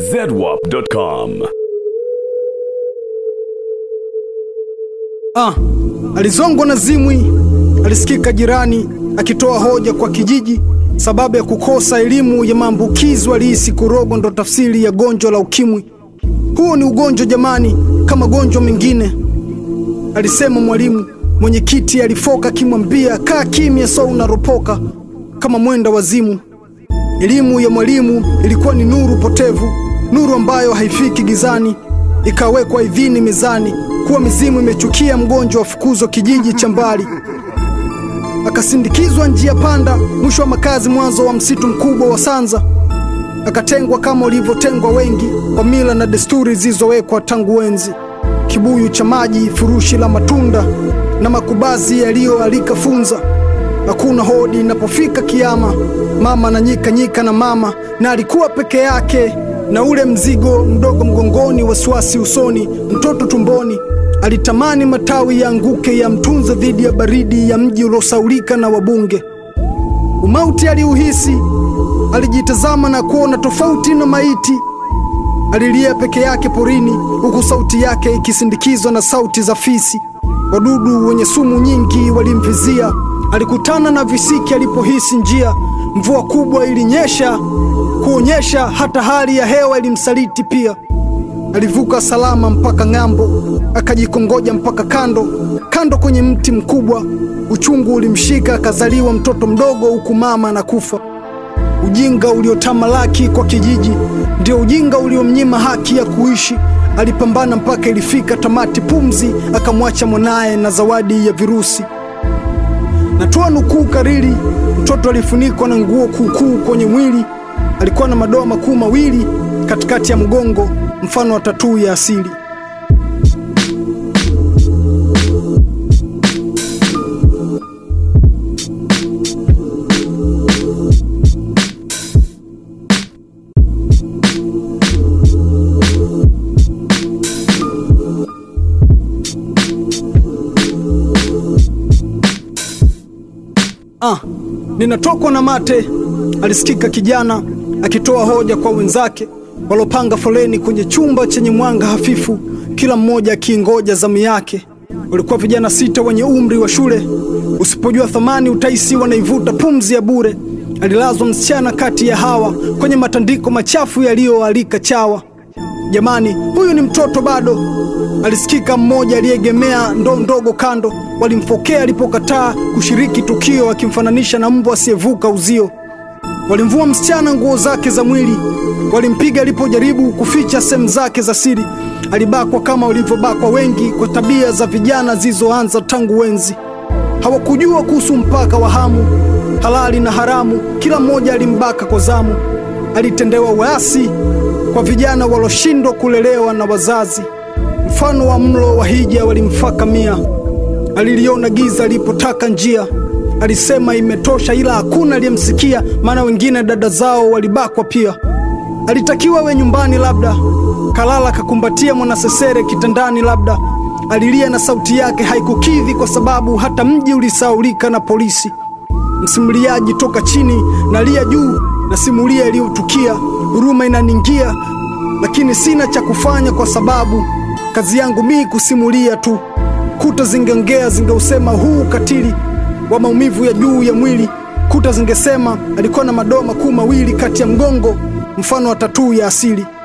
zedwap.com. Ah, alizongwa na zimwi. Alisikika jirani akitoa hoja kwa kijiji sababu ya kukosa elimu ya maambukizi. Walihisi kurogo ndo tafsiri ya gonjwa la ukimwi. Huo ni ugonjwa jamani, kama gonjwa mengine, alisema mwalimu. Mwenyekiti alifoka akimwambia kaa kimya, so unaropoka kama mwenda wazimu. Elimu ya mwalimu ilikuwa ni nuru potevu, nuru ambayo haifiki gizani. Ikawekwa idhini mezani kuwa mizimu imechukia mgonjwa wafukuzwa kijiji cha mbali. Akasindikizwa njia panda, mwisho wa makazi, mwanzo wa msitu mkubwa wa Sanza. Akatengwa kama ulivyotengwa wengi, kwa mila na desturi zilizowekwa tangu enzi. Kibuyu cha maji, furushi la matunda na makubazi yaliyoalika funza. Hakuna hodi inapofika kiama, mama na nyika nyika na mama, na alikuwa peke yake na ule mzigo mdogo mgongoni, wasiwasi usoni, mtoto tumboni. Alitamani matawi yaanguke yamtunze dhidi ya baridi ya mji uliosaulika na wabunge. Umauti aliuhisi, alijitazama na kuona tofauti na maiti. Alilia peke yake porini, huku sauti yake ikisindikizwa na sauti za fisi. Wadudu wenye sumu nyingi walimvizia. Alikutana na visiki alipohisi njia. Mvua kubwa ilinyesha kuonyesha hata hali ya hewa ilimsaliti pia. Alivuka salama mpaka ng'ambo, akajikongoja mpaka kando kando kwenye mti mkubwa. Uchungu ulimshika, akazaliwa mtoto mdogo, huku mama anakufa. Ujinga uliotamalaki kwa kijiji ndio ujinga uliomnyima haki ya kuishi. Alipambana mpaka ilifika tamati pumzi, akamwacha mwanaye na zawadi ya virusi. Natoa nukuu kariri. Mtoto alifunikwa na nguo kuukuu kwenye mwili. Alikuwa na madoa makuu mawili katikati ya mgongo, mfano wa tatuu ya asili. Ah, ninatokwa na mate, alisikika kijana akitoa hoja kwa wenzake walopanga foleni kwenye chumba chenye mwanga hafifu, kila mmoja akiingoja zamu yake. Walikuwa vijana sita wenye umri wa shule. Usipojua thamani utaisi wanaivuta pumzi ya bure. Alilazwa msichana kati ya hawa kwenye matandiko machafu yaliyoalika chawa. Jamani, huyu ni mtoto bado, alisikika mmoja aliyeegemea ndoo ndogo kando. Walimfokea alipokataa kushiriki tukio, akimfananisha na mbwa asiyevuka uzio. Walimvua msichana nguo zake za mwili, walimpiga alipojaribu kuficha sehemu zake za siri. Alibakwa kama walivyobakwa wengi, kwa tabia za vijana zilizoanza tangu wenzi. Hawakujua kuhusu mpaka wa hamu, halali na haramu. Kila mmoja alimbaka kwa zamu. Alitendewa uasi kwa vijana waloshindwa kulelewa na wazazi. Mfano wa mlo wa hija walimfaka mia. Aliliona giza alipotaka njia Alisema imetosha, ila hakuna aliyemsikia, maana wengine dada zao walibakwa pia. Alitakiwa we nyumbani, labda kalala kakumbatia mwanasesere kitandani, labda alilia na sauti yake haikukidhi, kwa sababu hata mji ulisaulika na polisi. Msimuliaji toka chini, nalia juu, nasimulia iliyotukia. Huruma inaningia, lakini sina cha kufanya, kwa sababu kazi yangu mi kusimulia tu. Kuta zingeongea, zingeusema huu ukatili wa maumivu ya juu ya mwili. Kuta zingesema alikuwa na madoa makuu mawili kati ya mgongo, mfano wa tatuu ya asili.